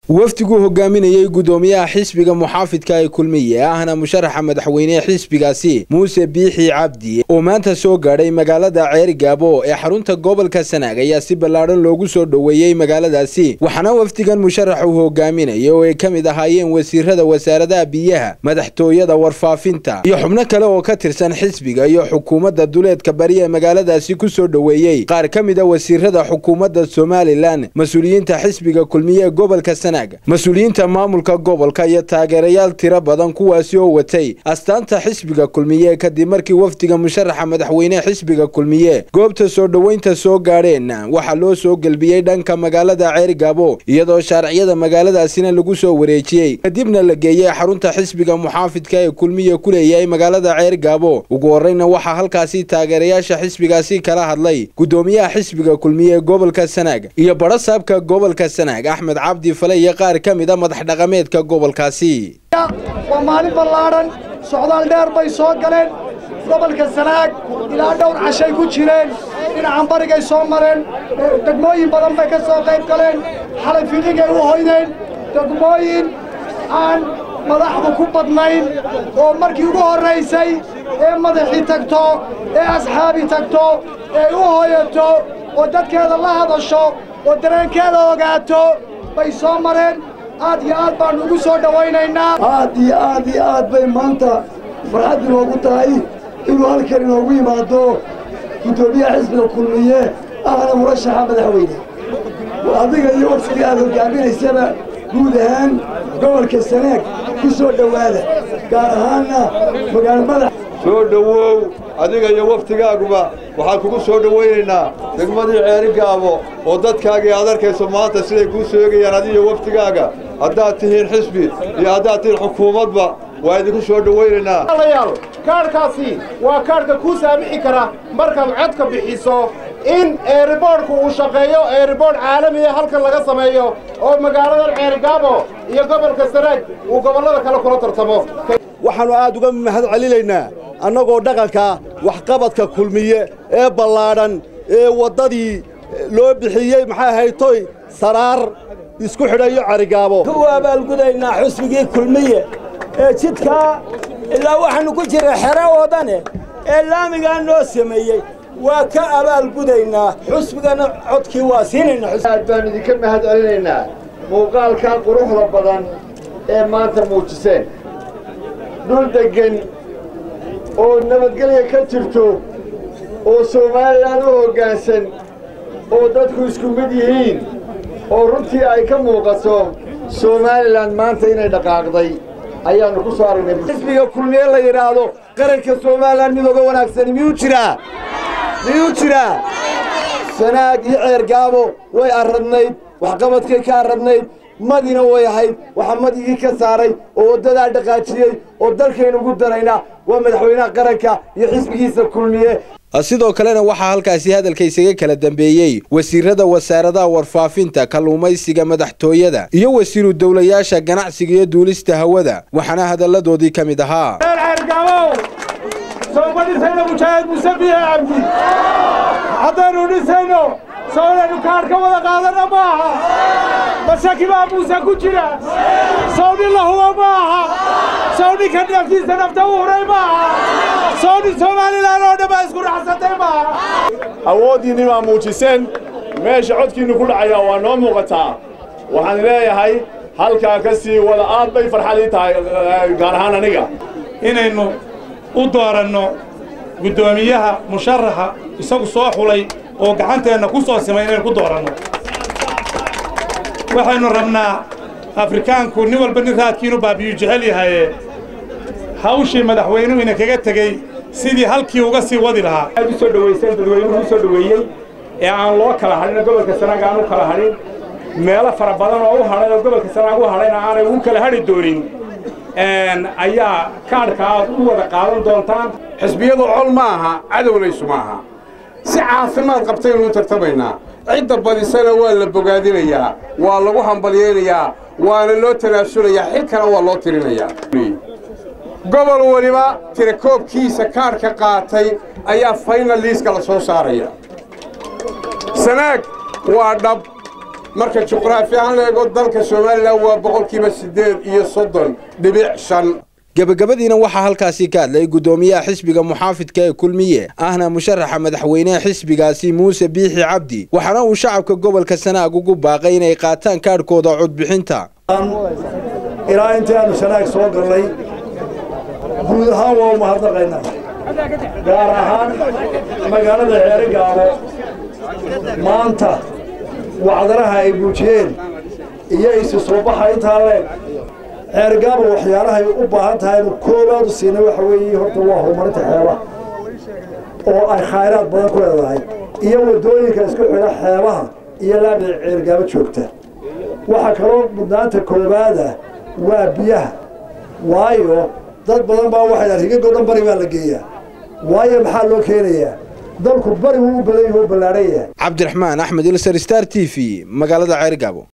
wafdiguu hogaaminayey guddoomiyaha xisbiga muxaafidka ee kulmiye ahna musharaxa madaxweynehe xisbigaasi muuse biixi cabdi oo maanta soo gaadhay magaalada ceerigaabo ee xarunta gobolka sanaag ayaa si ballaadhan loogu soo dhoweeyey magaaladaasi waxaana wafdigan musharax uu hogaaminaya oo ay ka mid ahaayeen wasiirada wasaaradaha biyaha madaxtooyada warfaafinta iyo xubno kale oo ka tirsan xisbiga iyo xukuumadda duleedka bari ee magaaladaasi ku soo dhoweeyey qaar ka mid a wasiirada xukuumadda somalilan mas-uuliyiinta xisbiga kulmiye ee gobolka sanaag mas-uuliyiinta maamulka gobolka iyo taageerayaal tiro badan kuwaasi oo watay astaanta xisbiga kulmiye kadib markii wafdiga musharaxa madaxweynehe xisbiga kulmiye goobta soo dhoweynta soo gaadheen waxaa loo soo gelbiyey dhanka magaalada ceerigaabo iyadoo shaarciyada magaaladaasina lagu soo wareejiyey kadibna la geeyey xarunta xisbiga muxaafidka ee kulmiye ku leeyahay magaalada ceerigaabo ugu horreyna waxaa halkaasi taageerayaasha xisbigaasi kala hadlay guddoomiyaha xisbiga kulmiye ee gobolka sanaag iyo badhasaabka gobolka sanaag axmed cabdi fale iyo qaar ka mid a madax dhaqameedka gobolkaasi waa maalin ballaadhan socdaal dheer bay soo galeen gobolka sanaag ilaa dhowr cashay ku jireen dhinacan barigay soo mareen degmooyin badan bay ka soo qayb galeen xalay fiqigay u hoydeen degmooyin aan madaxdu ku badnayn oo markii ugu horraysay ee madaxii tagto ee asxaabi tagto ee u hoyato oo dadkeeda la hadasho oo dareenkeeda ogaato bay soo mareen aad iyo aad baannu ugu soo dhowaynaynaa aad iyo aad iyo aad bay maanta farxad inoogu tahay inuu halkan inoogu yimaado guddoomiyaha xisbiga kulmiye ahna murashaxa madaxweyne adiga iyo waftigii aad hogaaminaysaba guud ahaan gobolka sanaag ku soo dhowaada gaar ahaanna magaalo madax soo dhowow adiga iyo waftigaaguba waxaan kugu soo dhowaynaynaa degmadii ceerigaabo oo dadkaagii aad arkayso maanta siday kuu soogayaan adiyo waftigaaga haddaad tihiin xisbi iyo haddaad tihiin xukuumadba waa idinku soo dhowaynaynaa yaal kaadhkaasi waa kaadhka kuu saamixi kara markaad codka bixiso in eeriboodhku uu shaqeeyo eeriboodh caalamiya halkan laga sameeyo oo magaaladan ceerigaabo iyo gobolka sanaag uu gobollada kale kula tartamo waxaannu aad uga mahad celinaynaa annagoo dhaqanka waxqabadka kulmiye ee ballaadhan ee waddadii loo bixiyey maxay haytoy saraar isku xidhayo carigaabo ku abaalgudaynaa xusbigii kulmiye ee jidkaa ilaa waxaannu ku jira xero oodane ee laamigaa noo sameeyey waa ka abaalgudaynaa xusbigana codkii waa siinaynaa aad baan idinka mahad celinaynaa muuqaalkan quruxda badan ee maanta muujiseen dhul deggen oo nabadgelya ka jirto oo somalilan u hoggaansan oo dadku isku mid yihiin oo runtii ay ka muuqato somalilan maanta inay dhaqaaqday ayaannu ku soo aragnay xisbiga kulmiye la yidhaahdo qaranka somalilan mid oga wanaagsani miyuu jiraa miyuu jiraa sanaag iyo ceergaabo way arradnayd waxqabadkay ka arradnayd madina way ahayd waxaa madigii ka saaray oo waddadaa dhaqaajiyey oo dalkaynu ugu daraynaa waa madaxweynaha qaranka iyo xisbigiisa kulmiye sidoo kalena waxaa halkaasi hadalka isaga kala dambeeyey wasiirada wasaaradaha warfaafinta kalluumaysiga madaxtooyada iyo wasiiru dowlayaasha ganacsiga iyo duulista hawada waxaana hadalladoodii ka mid ahaa haddaynu dhisayno soo inaynu kaadh ka wada qaadanna ma aha mashaki baa muuse ku jira sow nin la hubo ma aha sow ninka naftiisa nafta u huray ma aha sow nin somalilan oo dhan baa isku raxsatay ma aha awooddiinni baa muujiseen meesha codkiinnu ku dhacayaa waa noo muuqataa waxaan leeyahay halkaa ka sii wada aad bay farxadii tahay gaar ahaan aniga inaynu u dooranno guddoomiyaha musharaxa isagu soo xulay oo gacanteenna ku soo simay inaynu ku dooranno waxaynu rabnaa afrikaanku nin walba nin raadkiinu baabiyu jecel yahaye hawshii madaxweynuhu ina kaga tegey sidii halkii uga sii wadi lahaa aad u soo dhowayseen dadweynuhu u soo dhoweeyey ee aan loo kala hadhin gobolka sanaag aan u kala hadhin meelo fara badan oo u hadhay oo gobolka sanaag u hadhayna aanay ugu kala hadhi doonin ayaa kaadhka aad u wada qaadan doontaan xisbiyadu col ma aha cadowlaysu ma aha si caafimaad qabtaynu u tartamaynaa cidda badisana waa la bogaadinayaa waa lagu hambalyaynayaa waana loo tanaasulayaa xilkana waa loo tirinayaa gobol weliba tirakoobkiisa kaadhka qaatay ayaa faynal liiska la soo saaraya sanaag waa dhab marka juqraafi ahaan la eego dalka somalilan waa boqolkiiba siddeed iyo soddon dhibic shan gebagabadiina waxaa halkaasi ka hadlay guddoomiyaha xisbiga muxaafidka ee kulmiye ahna musharaxa madaxweyneha xisbigaasi muuse biixi cabdi waxaana uu shacabka gobolka sanaag ugu baaqay inay qaataan kaadhkooda codbixinta ilaa intii aanu sanaag soo gallay guud ahaan waa u mahadnaqaynaa gaar ahaan magaalada ceerigaabo maanta wacdaraha ay muujiyeen iyo isu soo baxa intaa leeg ceerigaabo waxyaalahay u baahan tahay inu koobaad u siinay waxa weeye horta waa horumarinta xeebaha oo ay khayraad badan ku leedahay iyo waddooyinka isku xidha xeebaha iyo laabda ceerigaabo joogta waxaa kaloo mudnaanta koowaada waa biyaha waayo dad badan baa waxay dhahan rigagoo dhan bari baa la geeyaa waayo maxaa loo keenayaa dalku bari wuu u badan yahay u ballaadhan yahay cabdiraxmaan axmed ilsar star t v magaalada ceerigaabo